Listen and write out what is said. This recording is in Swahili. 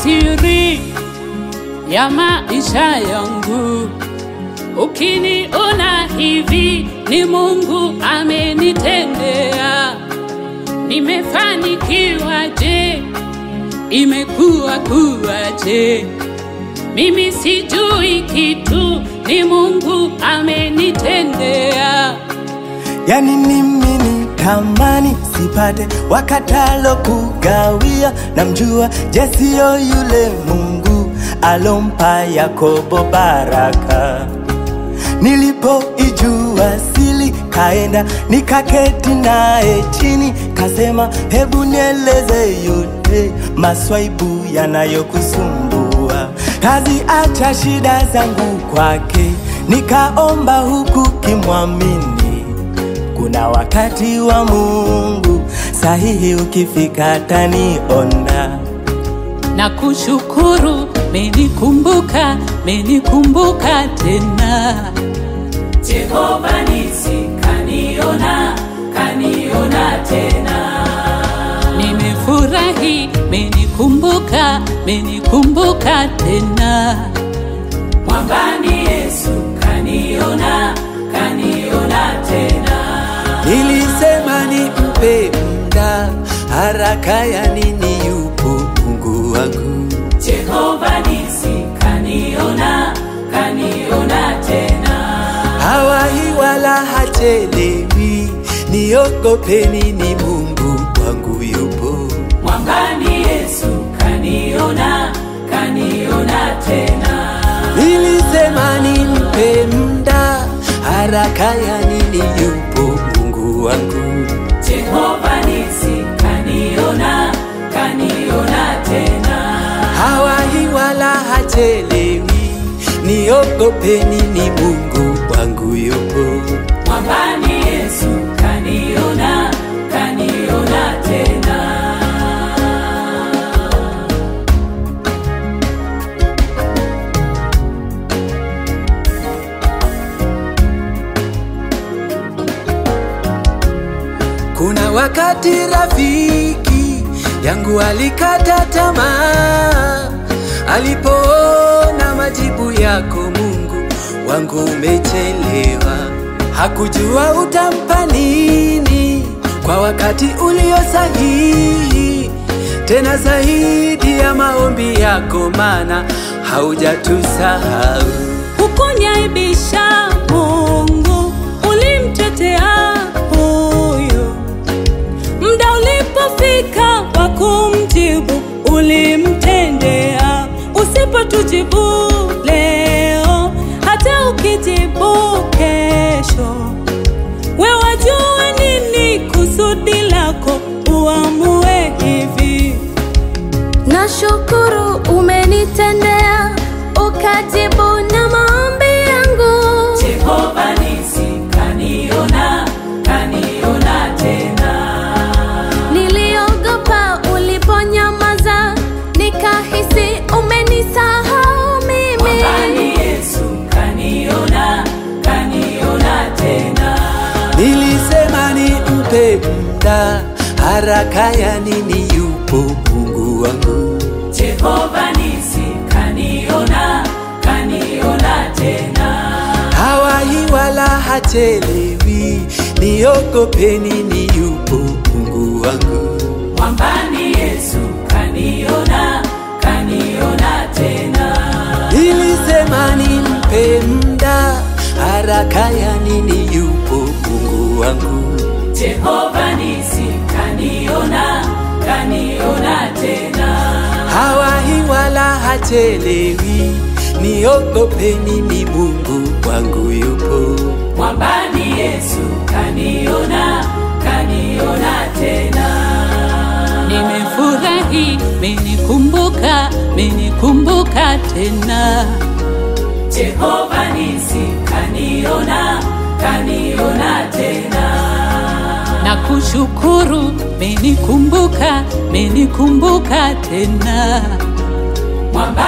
siri ya maisha yangu. Ukiniona hivi ni Mungu amenitendea. Nimefanikiwa je? Imekuwa kuwaje? Mimi sijui kitu, ni Mungu amenitendea. Yani mimi ni tamani sipate wakatalo kugawia, namjua Jesio yule Mungu alompa Yakobo baraka. Nilipoijua sili, kaenda nikaketi naye chini, kasema hebu nieleze yote maswaibu yanayokusumbua. Kazi acha shida zangu kwake, nikaomba huku kimwamini kuna wakati wa Mungu sahihi, ukifika taniona. na kushukuru menikumbuka menikumbuka tena Jehova nisi kaniona kaniona tena nimefurahi menikumbuka menikumbuka tena mwambani Yesu kaniona kaniona tena Nilisema nimpe muda, haraka ya nini? Yupo Mungu wangu. Jehova nisi kaniona kaniona tena Hawahi wala hachelewi, niogopeni, ni Mungu wangu yupo. mwambani Yesu kaniona kaniona tena Nilisema nimpe muda, haraka ya nini? Yupo Mungu wangu. Jehova nisi kaniona kaniona tena Hawahi wala hachelewi, niogopeni, ni Mungu wangu yupo. mwambani Yesu kaniona kaniona tena Kuna wakati rafiki yangu alikata tamaa alipoona majibu yako Mungu wangu umechelewa. Hakujua utampa nini kwa wakati ulio sahihi, tena zaidi ya maombi yako, maana haujatusahau. Hukunyaibisha Mungu, ulimtetea huyo. Muda ulipofika wa kumjibu, ulimtendea. Usipotujibu leo, hata ukijibu kesho, we wajua nini kusudi lako, uamue hivi. Nashukuru umenitendea, ukajibu na maombi yangu. Jehova nisi kaniona, kaniona tena. Niliogopa uliponyamaza, nikahisi umenisahau mimi. Yesu kaniona, kaniona tena. Nilisema nimpe muda, haraka ya nini? Yupo Mungu wangu. Jehova nisi kaniona, kaniona tena. Hawahi wala hachelewi, niogopeni, ni yupo Mungu wangu. Mwambani Yesu kaniona, kaniona tena. Nilisema nimpe muda, haraka ya nini? Yupo Mungu wangu. Jehova nisi kaniona, kaniona tena. Hawahi wala hachelewi, niogopeni, ni Mungu wangu yupo. Mwambani Yesu kaniona, kaniona tena. Nimefurahi, menikumbuka, menikumbuka tena. Jehova nisi kaniona, kaniona tena. Na kushukuru, menikumbuka, menikumbuka tena. Mwamba